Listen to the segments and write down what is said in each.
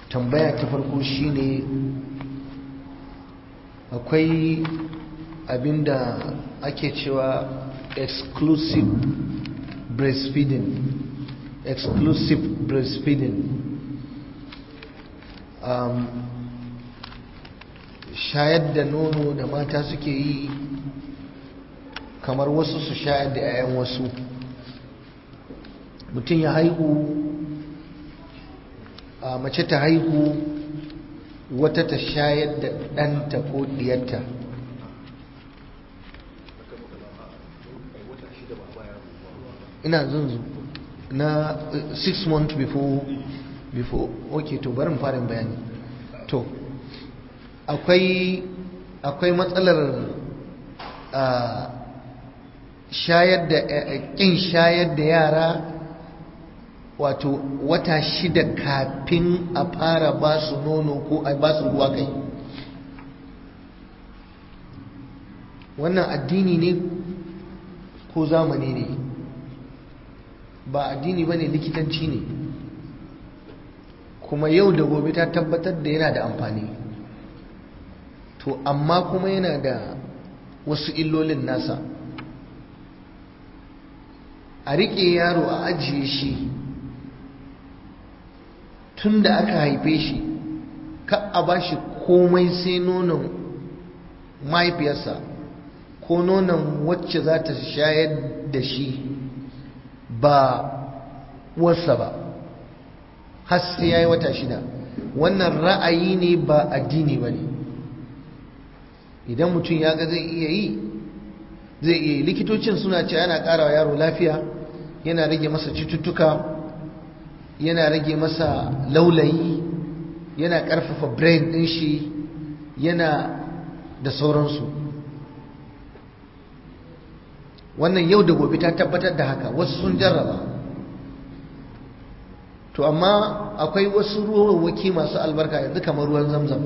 tambaya ta farko shine akwai abinda ake cewa exclusive breastfeeding exclusive breastfeeding um, shayar da nono da mata suke yi kamar wasu su shayar da 'ya'yan wasu mutum ya haihu a mace ta haihu wata ta shayar da ɗanta ko ɗiyarta ina zunzu na 6 months before before ok to barin farin bayani to akwai akwai matsalar shayar da ƙin shayar da yara wato wata shida kafin a fara ba su nono ko a ba su ruwa kai wannan addini ne ko zamani ne ba addini ba ne likitanci ne kuma yau da gobe ta tabbatar da yana da amfani to amma kuma yana da wasu illolin nasa a riƙe yaro a ajiye shi tun da aka haife shi ka a ba shi komai sai nonon mahaifiyarsa ko nonon wacce za ta shayar da shi ba wasa ba har sai ya yi wata shida wannan ra'ayi ne ba addini ba ne idan mutum ya ga zai iya yi zai iya yi likitocin suna ce yana ƙara wa yaro lafiya yana rage masa cututtuka yana rage masa laulayi yana ƙarfafa brain ɗin shi yana da sauransu wannan yau da gobe ta tabbatar da haka wasu sun jarraba to amma akwai wasu ruwawaki masu albarka yanzu kamar ruwan zamzam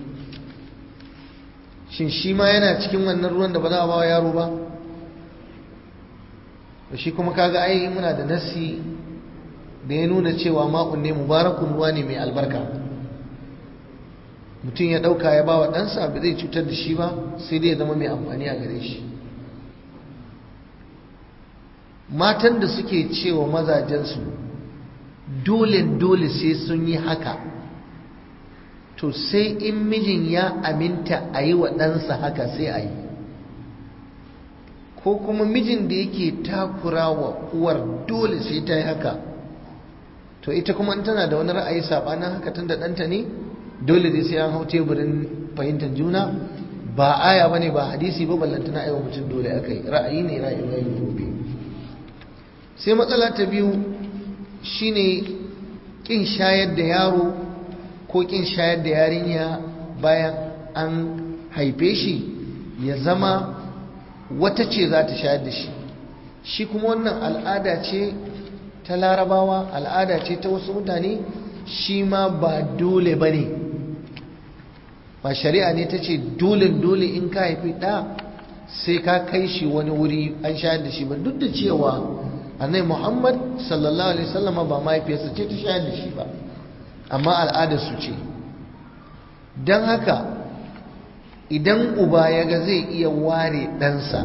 shin shi ma yana cikin wannan ruwan da ba za a ba wa yaro ba shi kuma kaga ai muna da nasi da ya nuna cewa ma'un ne mubarakun ruwa ne mai albarka mutum ya ɗauka ya ba wa ɗansa ba zai cutar da shi ba sai dai ya zama mai amfani a gare shi matan da suke cewa mazajensu dole dole sai sun yi haka to sai in mijin ya aminta a yi wa ɗansa haka sai a yi ko kuma mijin da yake takura wa uwar dole sai ta yi haka to ita kuma tana da wani ra'ayi saɓanin haka tun da ɗanta ne dole dai sai an hau teburin fahimtar juna ba aya ba ne ba hadisi ba ballantana aiwa mutum dole aka yi ra'ayi ne ra'ayi ra'ayi gobe sai matsala ta biyu shine kin shayar da yaro ko kin shayar da yarinya bayan an haife shi ya zama wata ce za ta shayar da shi shi kuma wannan al'ada ce ta larabawa al'ada ce ta wasu mutane shi ma ba dole ba ne ba shari'a ne ta ce dole dole in ka haifi ɗa sai ka kai shi wani wuri an shayar da shi ba duk da cewa annai muhammad sallallahu alaihi wasallam ba mahaifiyarsa ce ta shayar da shi ba amma al'adarsu ce don haka idan uba ya ga zai iya ware ɗansa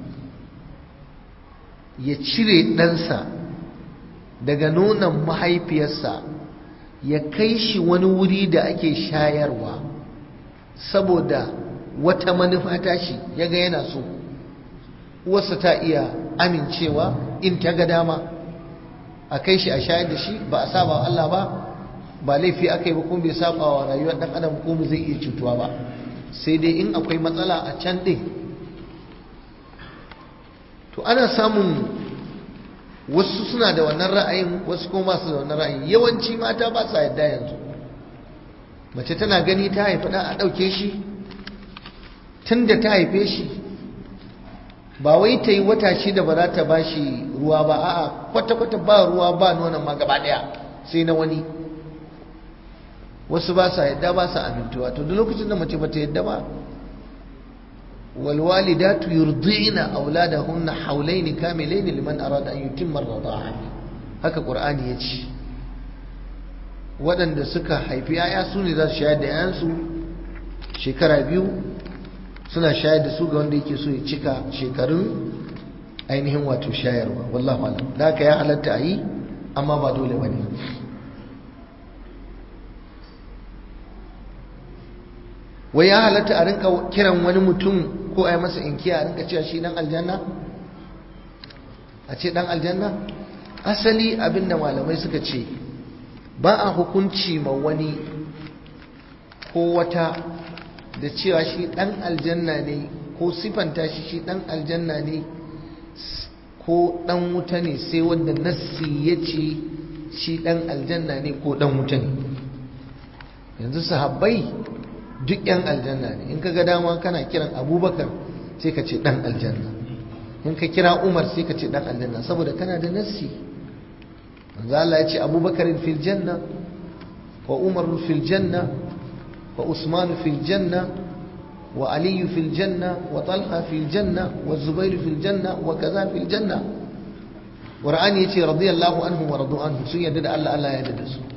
ya cire ɗansa daga nonon mahaifiyarsa ya kai shi wani wuri da ake shayarwa saboda wata manufa tashi ya ga yana so uwarsa ta iya amincewa in ta ga dama a kai shi a shayar da shi ba a saba wa Allah ba ba laifi aka yi ba kuma bai saba wa rayuwar dan adam kuma zai iya cutuwa ba sai dai in akwai matsala a can ɗin to ana samun wasu suna da wannan ra'ayin wasu kuma masu da wannan ra'ayin yawanci mata ba sa yadda yanzu mace tana gani ta haifi ɗan a ɗauke shi tun da ta haife shi ba wai ta yi wata shida ba za ta ba shi ruwa ba a'a kwata-kwata ba ruwa ba nonon ma gaba ɗaya sai na wani wasu ba sa yadda ba sa amintuwa to duk lokacin da mace bata yadda ba walwalidatu yurdi'na auladahunna hawlayn kamilayn liman arada an yutimma ar-rida'a haka qur'ani yace waɗanda suka haifi yaya su ne za su shayar da yayansu shekara biyu suna shayar da su ga wanda yake so ya cika shekarun ainihin wato shayarwa wallahu alam da haka ya halatta a yi amma ba dole ba ne wai ya halatta a rinka kiran wani mutum ko a yi masa inkiya a rinka cewa shi dan aljanna a ce dan aljanna asali abinda malamai suka ce ba a hukunci ma wani ko wata da cewa shi dan aljanna ne ko sifanta shi shi dan aljanna ne ko dan wuta ne sai wanda nassi ya ce shi dan aljanna ne ko dan wuta ne yanzu sahabbai duk yan aljanna ne in ka ga dama kana kiran abubakar sai ka ce dan aljanna in ka kira umar sai ka ce dan aljanna saboda kana da nassi manzo Allah ya ce abubakar fil janna wa umar fil janna wa usman fil janna wa ali fil janna wa talha fil janna wa zubair fil janna wa kaza fil janna qur'ani yace radiyallahu anhu wa radu anhu sun yadda da Allah Allah ya yarda da su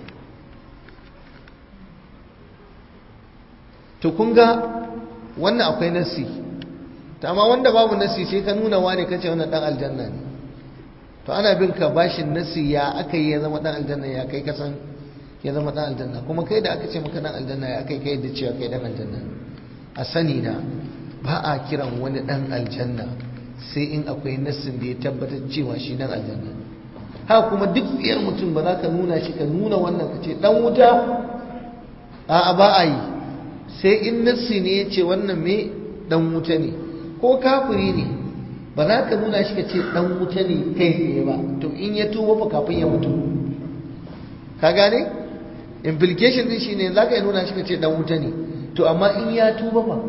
to kun ga wannan akwai nassi amma wanda babu nassi sai ka nuna wane kace wannan dan aljanna ne to ana bin ka bashin nassi ya aka yi ya zama dan aljanna ya kai kasan ya zama dan aljanna kuma kai da aka ce maka dan aljanna ya kai kai da cewa kai dan aljanna a sani na ba a kiran wani dan aljanna sai in akwai nassin da ya tabbatar cewa shi dan aljanna haka kuma duk tsiyar mutum ba za ka nuna shi ka nuna wannan ka ce dan wuta a'a ba a yi sai in nassi ne ya ce wannan me dan wuta ne ko kafiri ne ba za ka nuna shi ka ce dan wuta ne kai tsaye ba to in ya tuba fa kafin ya mutu ka gane implication din shine za ka yi nuna shi ka ce dan wuta ne to amma in ya tuba fa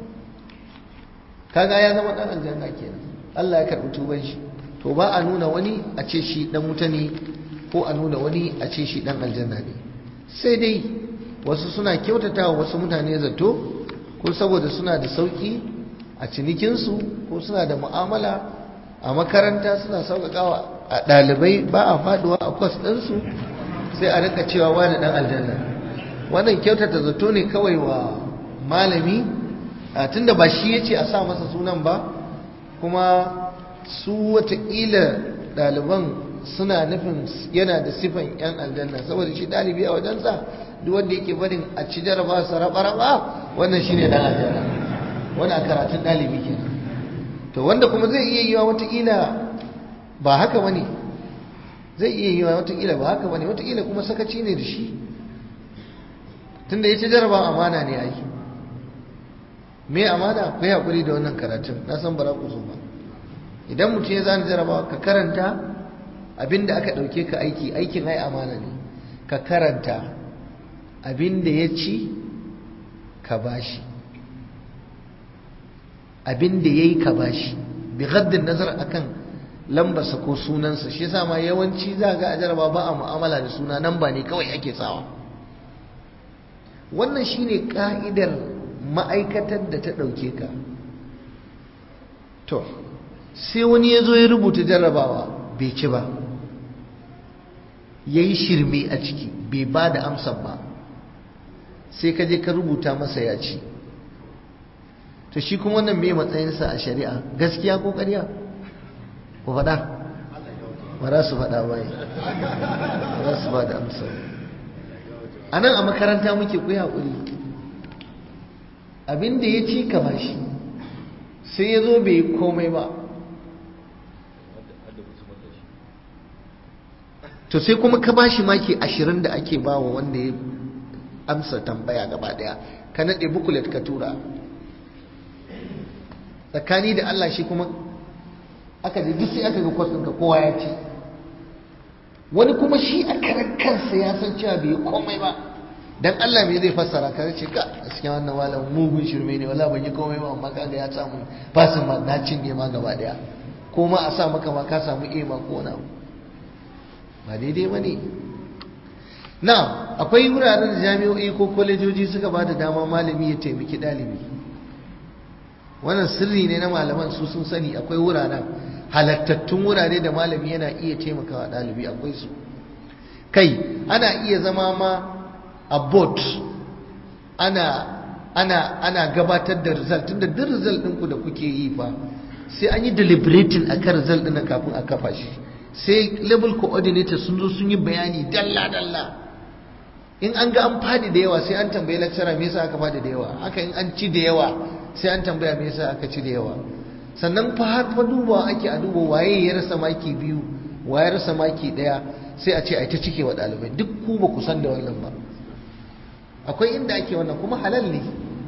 kaga ya zama dan aljanna kenan Allah ya karbi tuban shi to ba a nuna wani a ce shi dan wuta ne ko a nuna wani a ce shi dan aljanna ne sai dai wasu suna kyautata wa wasu mutane zato ko saboda suna da sauki a cinikinsu ko suna da mu'amala a makaranta suna sauƙaƙawa a ɗalibai ba a faɗuwa a kwas ɗinsu sai a rika cewa wani ɗan aljanna wannan kyautata zato ne kawai wa malami tunda ba shi ya ce a sa masa sunan ba kuma su watakila ɗaliban suna nufin yana da sifan 'yan aljanna saboda shi ɗalibi a wajensa duk wanda yake barin a ci jaraba sa raba-raba wannan shi ne ɗan aljanna wani a karatun ɗalibi ke to wanda kuma zai iya yiwa watakila ba haka wani zai iya yiwa watakila ba haka wani watakila kuma sakaci ne da shi tunda ya ci jaraba amana ne ai me amana ku yi haƙuri da wannan karatun na san bara ku so ba idan mutum ya zana jarabawa ka karanta abinda aka ɗauke ka aiki aikin ai amana ne ka karanta abinda ya ci ka bashi abinda ya yi ka bashi bi gaddin nazar akan lambarsa ko sunansa shi yasa ma yawanci za ga a jaraba ba a mu'amala da suna nan ba ne kawai ake sawa wannan shine ka'idar ma'aikatar da ta ɗauke ka to sai wani ya zo ya rubuta jarrabawa bai ci ba ya yi shirme a ciki bai ba da amsar ba sai ka je ka rubuta masa ya ci to shi kuma wannan mai matsayinsa a shari'a gaskiya ko ƙarya ku faɗa ba za su faɗa ba ba za su ba da amsar a nan a makaranta muke ku haƙuri abinda ya ci ka bashi sai ya zo bai yi komai ba to sai kuma ka bashi maki ashirin da ake bawa wanda ya amsa tambaya gaba daya ka naɗe bukulet ka tura tsakani da Allah shi kuma aka ji duk sai aka ga kwas ɗinka kowa ya ce wani kuma shi a karan kansa ya san cewa bai yi komai ba dan Allah me zai fassara ka ce ka gaskiya wannan malam mugun shirme ne wala ban yi komai ba amma kaga ya samu fasin ma na cinye ma gaba daya ko ma a sa maka ma ka samu iya ma ko na ba daidai ba ne na akwai wuraren da jami'o'i ko kwalejoji suka ba da dama malami ya taimaki ɗalibi wannan sirri ne na malaman su sun sani akwai wuraren halattattun wurare da malami yana iya taimakawa ɗalibi akwai su kai ana iya zama ma a boat ana ana ana gabatar da result tunda duk result ɗinku da kuke yi fa sai an yi deliberating akan result ɗin kafin a kafa shi sai level coordinator sun zo sun yi bayani dalla dalla in an ga an fadi da yawa sai an tambayi lecturer me yasa aka fadi da yawa haka in an ci da yawa sai an tambaya me yasa aka ci da yawa sannan fa har fa duba ake a duba waye ya rasa maki biyu waye ya rasa maki daya sai a ce ai ta cike wa dalibai duk ku ba ku san da wannan ba akwai inda ake wannan kuma halal ne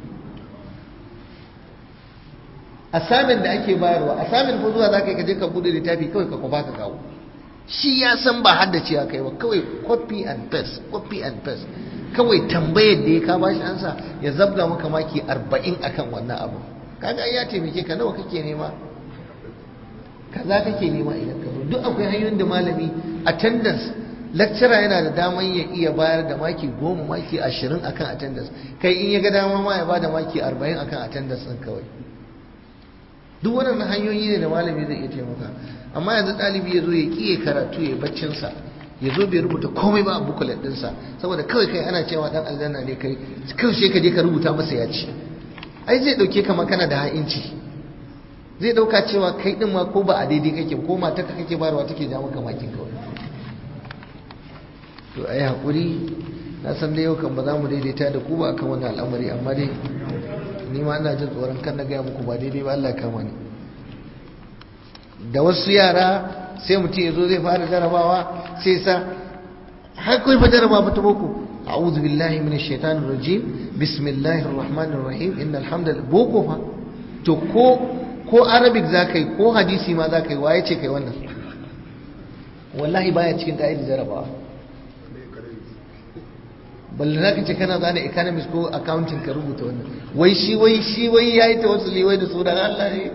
asamin da ake bayarwa asamin ko zuwa zaka yi kaje ka bude littafi kawai ka kwafa ka kawo shi ya san ba haddace kai ba kawai copy and paste copy and paste kawai tambayar da ya ka bashi ansa ya zabga maka maki 40 akan wannan abu kaga ya taimake ka nawa kake nema kaza kake nema idan ka zo duk akwai hanyoyin da malami attendance lecturer yana da daman ya iya bayar da maki goma maki ashirin akan attendance kai in ya ga dama ma ya ba da maki arba'in akan attendance ɗin kawai duk waɗannan hanyoyi ne da malami zai iya taimaka amma yanzu ɗalibi ya zo ya ƙiye karatu ya baccinsa ya zo bai rubuta komai ba a bukulet ɗinsa saboda kawai kai ana cewa ɗan aljanna ne kai kawai sai ka je ka rubuta masa ya ci ai zai ɗauke ka kana da ha'inci zai ɗauka cewa kai ɗin ma ko ba a daidai kake ko mata ka kake barwa take ja maka makin kawai to ai haƙuri na san da yau kan ba za mu daidaita da ku ba akan wannan al'amari amma dai ni ma ina jin tsoron kan na gaya muku ba daidai ba Allah kama ni da wasu yara sai mutum ya zo zai fara jarabawa sai sa har kai fa jarabawa ta boko a'udhu billahi minash shaitanir rajim bismillahir rahmanir rahim innal hamdalillah boko fa to ko ko arabic zakai ko hadisi ma zakai waye ce kai wannan wallahi baya cikin ka'idar jarabawa balle za ka ce kana zane economics ko accounting ka rubuta wannan wai shi wai shi wai ya yi tawassuli wai da sunan Allah ne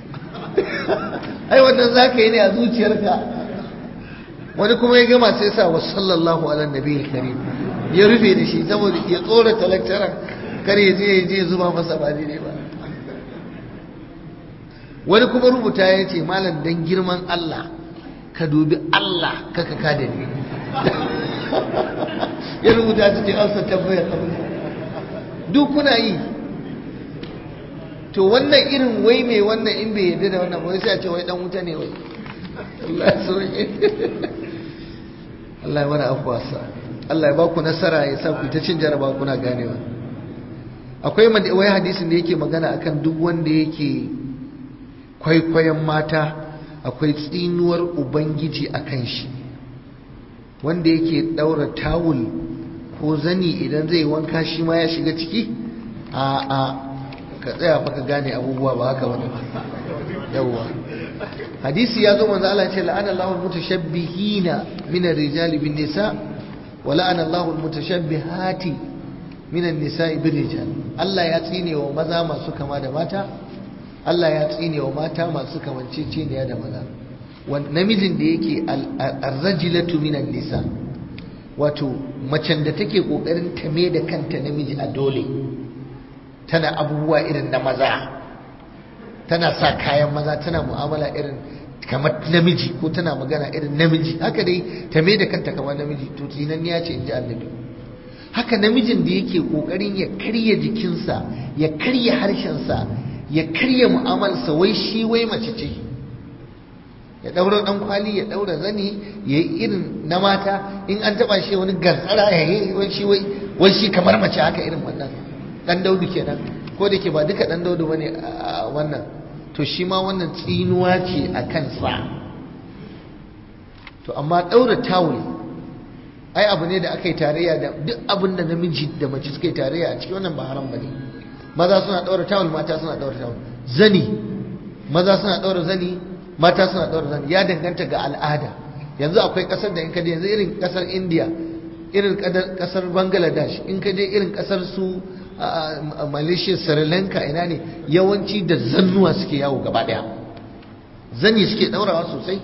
ai wannan za ka yi ne a zuciyarka wani kuma ya gama sai sa wa sallallahu ala nabi karim ya rufe da shi saboda ya tsora talaktaran kar ya je ya je zuba masa ba daidai ba wani kuma rubuta ya ce malam dan girman Allah ka dubi Allah kaka ka da ni ya rubuta cikin amsa tambayar duk kuna yi to wannan irin wai mai wannan in bai yarda da wannan wai sai a ce wai dan wuta ne wai Allah ya soke Allah ya mana afwasa Allah ya ba ku nasara ya sa ku ta cin jaraba kuna ganewa akwai wai hadisin da yake magana akan duk wanda yake kwaikwayon mata akwai tsinuwar ubangiji akan shi wanda yake daura tawul ko zani idan zai wanka shi ma ya shiga ciki a a ka tsaya fa ka gane abubuwa ba haka bane yawa hadisi ya zo manzo Allah ya ce la'ana Allahu mutashabbihina min ar-rijali bin nisa wa la'ana Allahu al-mutashabbihati min an-nisa'i bir rijal Allah ya tsine wa maza masu kama da mata Allah ya tsine wa mata masu kamanceceniya da maza namijin da yake arrajilatu minan nisa wato macen da take kokarin ta da kanta namiji a dole tana abubuwa irin na maza tana sa kayan maza tana mu'amala irin kamar namiji ko tana magana irin namiji haka dai ta da kanta kamar namiji to tsinan ya ce in ji annabi haka namijin da yake kokarin ya karya jikinsa ya karya harshensa ya karya mu'amalarsa wai shi wai mace ce ya daura dan kwali ya daura zani ya yi irin na mata in an taba shi wani gantsara ya yi wai shi wai wai shi kamar mace haka irin wannan dan daudu kenan ko da ke ba duka dan daudu bane a wannan to shi ma wannan tsinuwa ce a kansa to amma daura tawul ai abu ne da aka yi tarayya da duk abin da namiji da mace suka yi tarayya a cikin wannan ba haram bane maza suna daura tawul mata suna daura tawul zani maza suna daura zani mata suna ɗaura zani ya danganta ga al'ada yanzu akwai ƙasar da in ka je yanzu irin ƙasar india irin ƙasar bangladesh in ka je irin ƙasar su malaysia sri lanka ina ne yawanci da zannuwa suke yawo gaba ɗaya zani suke ɗaurawa sosai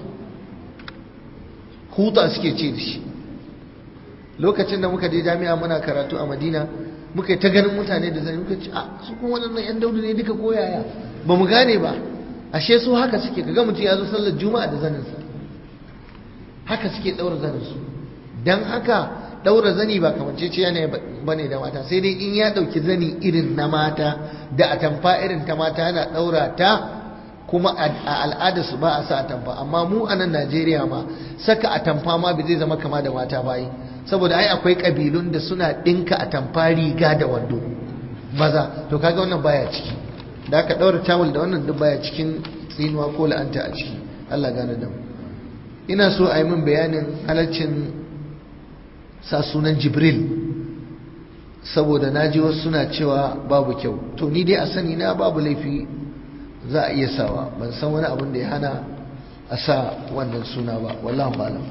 huta suke ce da shi lokacin da muka je jami'a muna karatu a madina muka yi ta ganin mutane da zani muka ce a su kuma waɗannan 'yan daudu ne duka koyaya ba mu gane ba ashe su haka suke kaga mutum ya zo sallar juma'a da zaninsa haka suke ɗaura zaninsu dan haka daura zani ba kamanceciya ne bane da mata sai dai in ya dauki zani irin na mata da atamfa irin ta mata yana daura ta kuma a al'ada su ba a sa atamfa amma mu a nan Najeriya ma saka atamfa ma bai zai zama kama da mata bayi saboda ai akwai kabilun da suna dinka atamfa riga da wando maza to kaga wannan baya ciki da aka daura tawul da wannan duk baya cikin tsinuwa ko la'anta a ciki Allah gane da mu ina so a yi min bayanin halaccin sa sunan Jibril saboda naji wasu suna cewa babu kyau to ni dai a sani na babu laifi za a iya sawa ban san wani abin da ya hana a sa wannan suna ba wallahu alam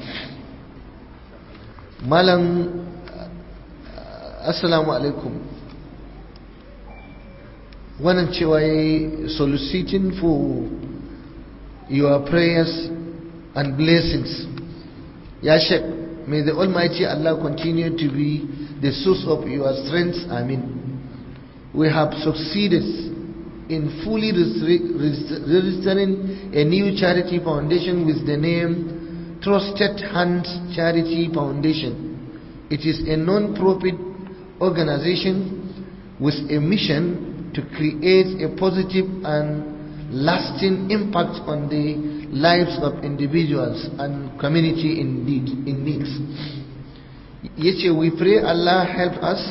malam assalamu alaikum wannan cewa ya yi soliciting for your prayers and blessings ya shek may the almighty allah continue to be the source of your strength amin we have succeeded in fully registering a new charity foundation with the name Trusted Hands Charity Foundation. It is a non-profit organization with a mission to create a positive and lasting impact on the lives of individuals and community in need. In needs. Yet we pray Allah help us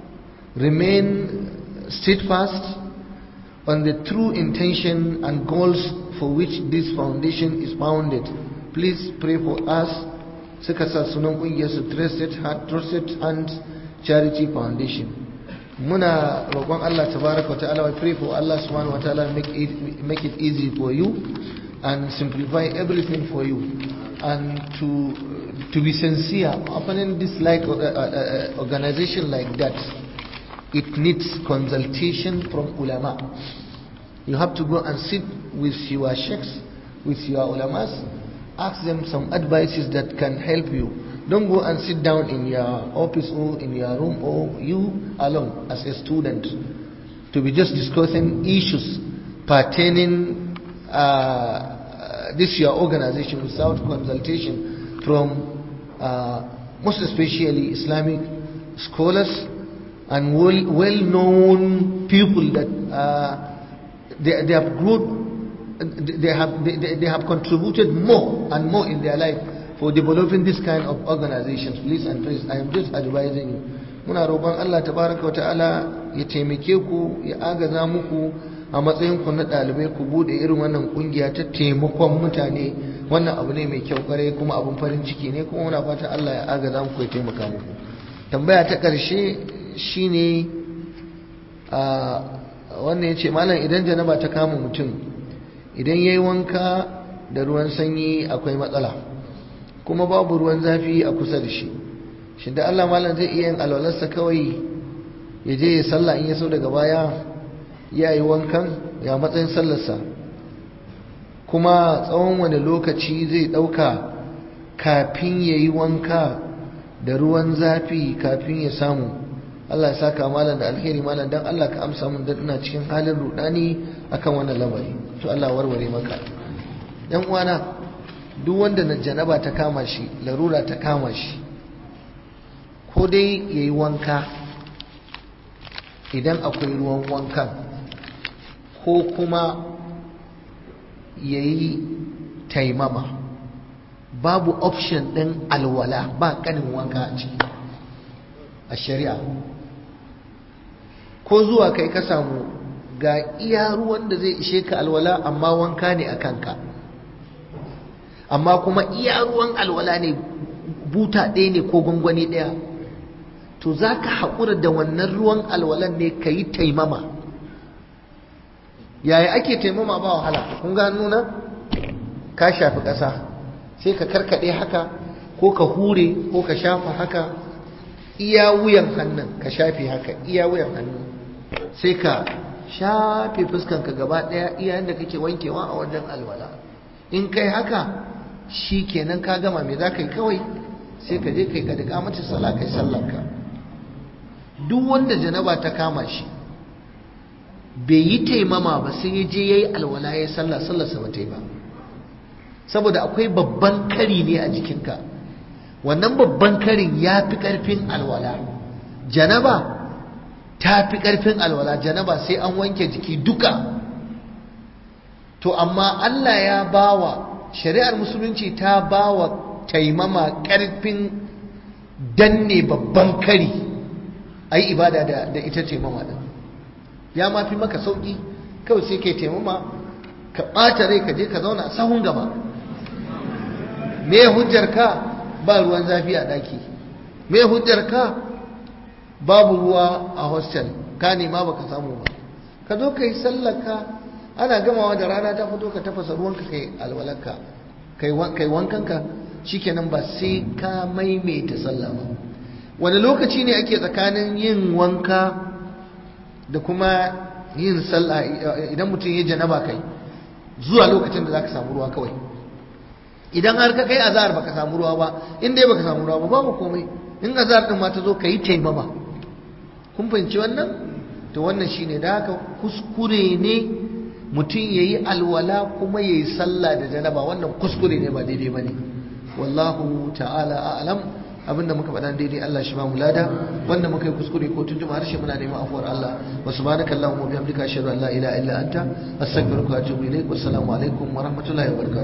remain steadfast on the true intention and goals for which this foundation is founded. Please pray for us. Suka sa sunan kungiyar su Trusted Heart, Trusted Hands Charity Foundation. Muna roƙon Allah tabaraka wa ta'ala we pray for Allah subhanahu wa ta'ala make it make it easy for you and simplify everything for you and to to be sincere opening this like uh, uh, organization like that it needs consultation from ulama. You have to go and sit with your sheikhs, with your ulamas, ask them some advices that can help you. Don't go and sit down in your office or in your room or you alone as a student to be just discussing issues pertaining uh, this your organization without consultation from uh, most especially Islamic scholars and well, well-known people that uh, they, they have grown, they have, they, they have contributed more and more in their life for developing this kind of organizations. Please and please, I am just advising you. Muna roƙon Allah tabaraka wa ta'ala ya taimake ku ya agaza muku a matsayin ku na ɗalibai ku bude irin wannan kungiya ta taimakon mutane wannan abu ne mai kyau kare kuma abun farin ciki ne kuma muna fata Allah ya agaza muku ya taimaka muku. Tambaya ta ƙarshe shine a wannan ya ce malam idan janaba ta kama mutum idan ya yi wanka da ruwan sanyi akwai matsala kuma babu ruwan zafi a kusa da shi shi da Allah malam zai iya yin alwalarsa kawai ya je ya sallah in ya so daga baya ya yi wankan ya matsayin sallarsa kuma tsawon wani lokaci zai ɗauka kafin ya yi wanka da ruwan zafi kafin ya samu Allah ya saka malam da alheri malam dan Allah ka amsa mun dan ina cikin halin rudani akan wannan lamari to Allah warware maka dan uwana duk wanda na janaba ta kama shi larura ta kama shi ko dai yayi wanka idan akwai ruwan wankan ko kuma yayi taimama babu option din alwala ba kanin wanka a ciki a shari'a ko zuwa kai ka samu ga iya ruwan da zai ishe ka alwala amma wanka ne a kanka amma kuma iya ruwan alwala ne buta ɗaya ne ko gwangwani ɗaya to za ka haƙura da wannan ruwan alwalan ne ka yi taimama yaya ake taimama ba wahala kun ga nuna ka shafi ƙasa sai ka karkaɗe haka ko ka hure ko ka shafa haka iya wuyan hannun ka shafe haka iya wuyan hannun sai ka shafe fuskanka gaba ɗaya iya yadda kake wankewa a wajen alwala in kai haka shi kenan ka gama me za ka yi kawai sai ka je kai ka da kamacin sallah kai sallarka duk wanda janaba ta kama shi bai yi taimama ba sai ya je ya yi alwala ya yi sallah sallarsa ba ta yi ba saboda akwai babban kari ne a jikinka wannan babban karin ya fi ƙarfin alwala janaba ta fi ƙarfin alwala janaba sai an wanke jiki duka to amma Allah ya bawa shari'ar musulunci ta bawa taimama ƙarfin danne babban kari a yi ibada da ita taimama ɗin ya ma fi maka sauƙi kawai sai kai taimama ka ɓata rai ka je ka zauna sahun gaba me hujjar ka ba ruwan zafi a ɗaki me hujjar ka babu ruwa a hostel ka nema baka samu ba ka zo ka yi sallaka ana gamawa da rana ta fito ka tafasa ruwanka kai alwalarka kai wankanka shikenan ba sai ka maimaita sallah ba wani lokaci ne ake tsakanin yin wanka da kuma yin sallah idan mutum ya janaba kai zuwa lokacin da za ka samu ruwa kawai idan har ka kai azhar baka samu ruwa ba in dai baka samu ruwa ba babu komai in azhar din ma ta zo ka yi taimama kun fahimci wannan to wannan shine da haka kuskure ne mutum yayi alwala kuma yayi sallah da janaba wannan kuskure ne ba daidai bane wallahu ta'ala a'lam abinda muka faɗa daidai Allah shi ba mu lada wanda muka yi kuskure ko tun jima harshe muna neman afuwar Allah wa subhanaka allahumma wa bihamdika ashhadu an la ilaha illa anta astaghfiruka wa atubu ilaik wassalamu alaikum wa rahmatullahi wa barakatuh